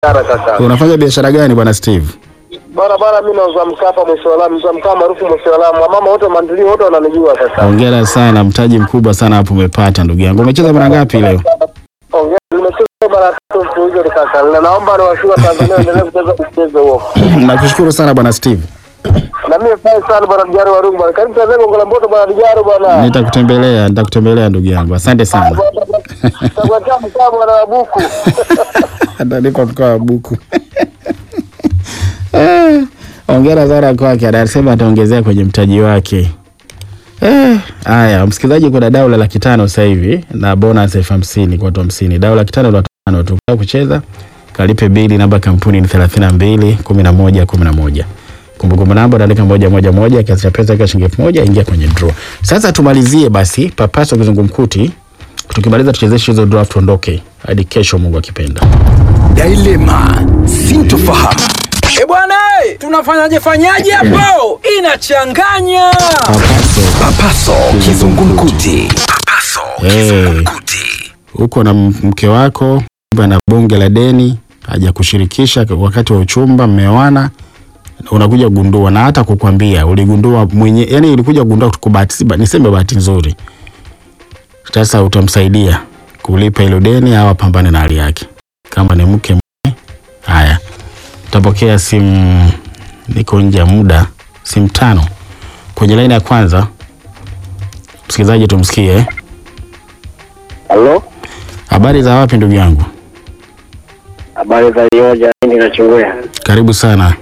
biashara kaka. Unafanya biashara gani bwana Steve? Bwana bwana, mimi nauza mkaa hapa mwisho wa lami, nauza mkaa maarufu mwisho wa lami. Wamama wote mandilio wote wananijua kaka. Hongera sana, mtaji mkubwa sana hapo umepata ndugu yangu. Umecheza mara ngapi leo? Ongea, nimecheza mara tatu mfululizo kaka. Na naomba niwashukuru Tanzania endelee kucheza mchezo huo. Nakushukuru sana bwana Steve. Na mimi fai sana bwana Dijaro wa Rungu bwana. Karibu Tanzania Gongola Mboto bwana Dijaro bwana. Nitakutembelea, nitakutembelea ndugu yangu. Asante sana. Takuacha mkaa bwana wa buku. Atanipa mkoa wa buku. Eh, Hongera sana kwake, anasema ataongezea kwenye mtaji wake. Eh, haya msikilizaji, kuna dau la laki tano sasa hivi na bonus elfu hamsini kwa watu hamsini. Dau laki tano la watu tano tu. Ukitaka kucheza kalipe bili, namba ya kampuni ni thelathini na mbili kumi na moja kumi na moja. Kumbukumbu namba unaandika moja moja moja, kiasi cha pesa kwa shilingi elfu moja, ingia kwenye draw. Sasa tumalizie basi papaso kizungumkuti. Tukimaliza tuchezeshe hizo draw tuondoke hadi kesho, Mungu akipenda. Dilema, sintofahamu. E bwana, eh, tunafanyaje fanyaje hapo? Inachanganya. Papaso Papaso kizungumkuti. Papaso Eh. kizungumkuti. uko na m- mke wako na bonge la deni hajakushirikisha wakati wa uchumba, mmeoana, unakuja kugundua na hata kukwambia uligundua mwenye, yani ulikuja kugundua kwa bahati, si ba- niseme bahati nzuri. Sasa utamsaidia kulipa hilo deni au apambane na hali yake, kama ni mke mume. Haya, utapokea simu, niko nje ya muda, simu tano kwenye laini ya kwanza. Msikilizaji, tumsikie eh? Halo? Habari za wapi ndugu yangu? Habari za Ioja, mimi nachungulia. Karibu sana.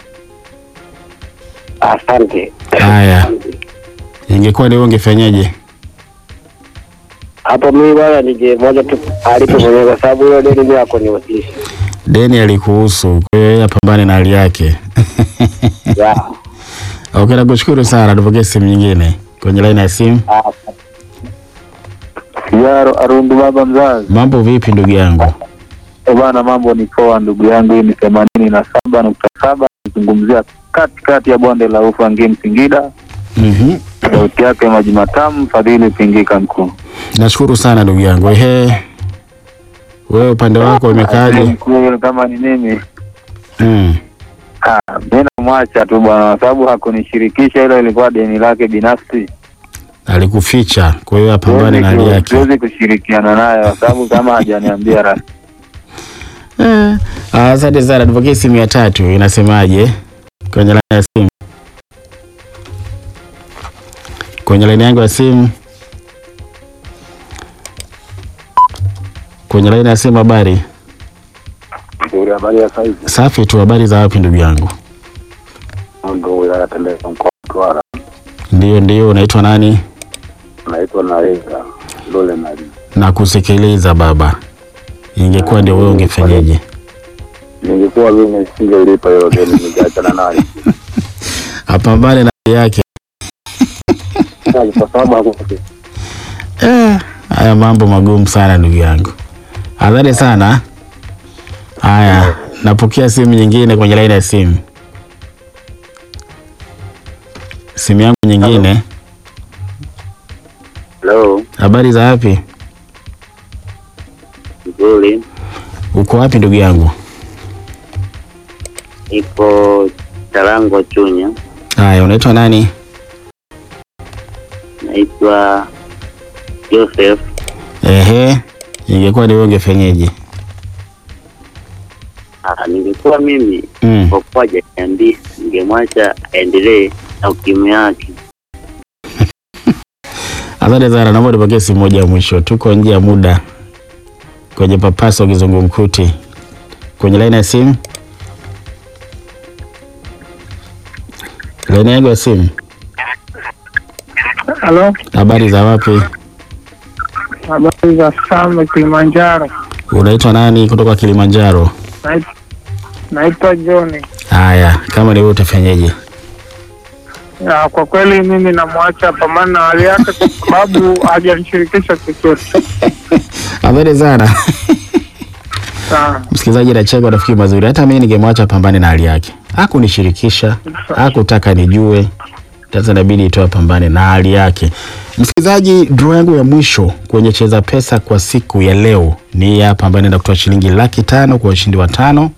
Asante. Haya, ingekuwa leo ungefanyaje? Hapo mimi bwana nije moja tu alipo mwenyewe kwa sababu hiyo deni mimi yako ni wasilisha. Deni alikuhusu, kwa hiyo yeye apambane na hali yake. Ya. Okay, nakushukuru sana. Tupokee simu nyingine kwenye laini ya simu. Yaro Arundu baba mzazi. Mambo vipi ndugu yangu? E bwana, mambo ni poa ndugu yangu. Hii ni themanini na saba nukta saba kizungumzia katikati ya bonde la ufa Ngim Singida. Mhm. Sauti yake maji matamu, Fadhili Pingika mkuu. Nashukuru sana ndugu yangu. Ehe, wewe upande wako umekaaje? Mkuu kama ni mimi Mm. ah, mi namwacha tu bwana, kwa sababu hakunishirikisha. Hilo ilikuwa deni lake binafsi, Alikuficha, kwa hiyo apambane na hali Siwezi ku- yake. siwezi kushirikiana naye kwa sababu kama hajaniambia rasmi. Eh, ah, Asante sana. Tupokee simu ya tatu, inasemaje kwenye laini ya simu? Kwenye laini yangu ya simu, kwenye laini ya simu. Habari Nzuri, habari ya saizi safi tu. Habari za wapi ndugu yangu? ndo wilaya Tembeza mkoa wa Mtwara. Ndio, ndio. Unaitwa nani? Naitwa Naweza Lole Mali. na kusikiliza baba. Ingekuwa ndio wewe ungefanyaje? Ningekuwa mimi singelipa hilo deni, ningeachana naye Apambane na hali yake. kwa sababu hakufi Eh, haya mambo magumu sana ndugu yangu. Adhari sana. Haya, napokea simu nyingine kwenye laini ya simu. Simu yangu nyingine. Hello, Habari za wapi? nzuri. Uko wapi ndugu yangu? Ipo Tarango Chunya. Haya, unaitwa nani? Naitwa Joseph. Ehe, ingekuwa ni wewe ungefanyaje? Ah, ningekuwa mimi Mm. kwa kuwa hajaniambia, ningemwacha aendelee na ukimwi yake. Asante sana, naomba nipokee simu moja ya mwisho. Tuko nje ya muda kwenye papaso kizungumkuti. Kwenye laini ya simu, laini yangu ya simu. Halo, Habari za wapi? habari za Same Kilimanjaro. Unaitwa nani kutoka Kilimanjaro? Nait- Naitwa John. Haya, kama ni wewe utafanyaje? Ya, kwa kweli mimi namwacha pambana na hali yake kwa sababu hajanishirikisha chochote. Habari sana Sawa. msikilizaji, nacheka rafiki mazuri. Hata mimi ningemwacha pambane na hali yake. Hakunishirikisha, hakutaka nijue, sasa inabidi itoe pambane na hali yake. Msikilizaji, draw yangu ya mwisho kwenye cheza pesa kwa siku ya leo ni hii hapa, ambayo inaenda kutoa shilingi laki tano kwa washindi watano